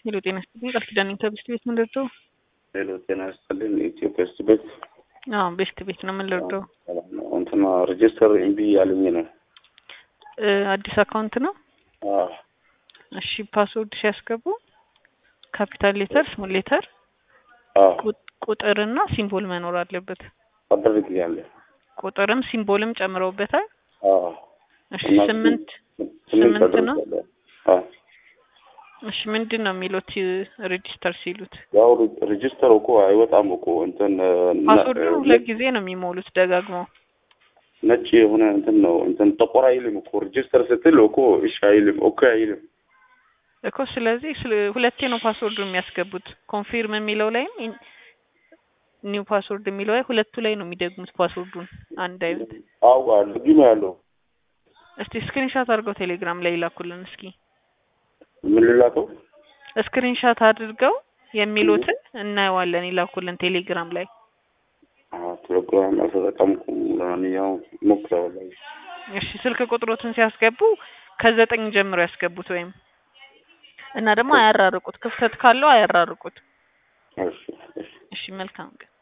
ሄሎ ጤና ይስጥልኝ ቃል ኪዳን ኢንተርቪስት ቤት ምን ልርዳው? ሄሎ ጤና ይስጥልኝ የኢትዮጵያ ውስጥ ቤት አዎ ቤስት ቤት ነው ምን ልርዳው? እንትና ሬጅስተር እምቢ ያለኝ ነው። እ አዲስ አካውንት ነው። አዎ እሺ ፓስወርድ ሲያስገቡ ካፒታል ሌተር፣ ስሞል ሌተር፣ አዎ ቁጥርና ሲምቦል መኖር አለበት። አደርግልኛለሁ። ቁጥርም ሲምቦልም ጨምረውበታል። አዎ እሺ እና ስምንት ስምንት ስምንት ነው? አደርጋለሁ። አዎ እሺ ምንድን ነው የሚሉት ሬጂስተር ሲሉት? ያው ሬጅስተር እኮ አይወጣም እኮ እንትን እና- ፓስወርዱ ሁለት ጊዜ ነው የሚሞሉት ደጋግመው። ነጭ የሆነ እንትን ነው እንትን ጥቁር አይልም እኮ ሬጅስተር ስትል እኮ እሺ አይልም ኦኬ አይልም። እኮ ስለዚህ ስለ- ሁለቴ ነው ፓስወርዱ የሚያስገቡት። ኮንፊርም የሚለው ላይም ኢን- ኒው ፓስወርድ የሚለው ላይ ሁለቱ ላይ ነው የሚደግሙት ፓስወርዱን አንድ አይነት። አዎ አለ ግን ያለው እስቲ ስክሪንሻት አድርገው ቴሌግራም ላይ ይላኩልን እስኪ። ምን ልላከው? ስክሪንሻት አድርገው የሚሉትን እናየዋለን ይላኩልን ቴሌግራም ላይ። አዎ ቴሌግራም አልተጠቀምኩም። ለማንኛውም ሞክረዋለሁ። እሺ ስልክ ቁጥሮትን ሲያስገቡ ከዘጠኝ ጀምሮ ያስገቡት ወይም እና ደግሞ አያራርቁት፣ ክፍተት ካለው አያራርቁት። እሺ እሺ እሺ መልካም ቀን።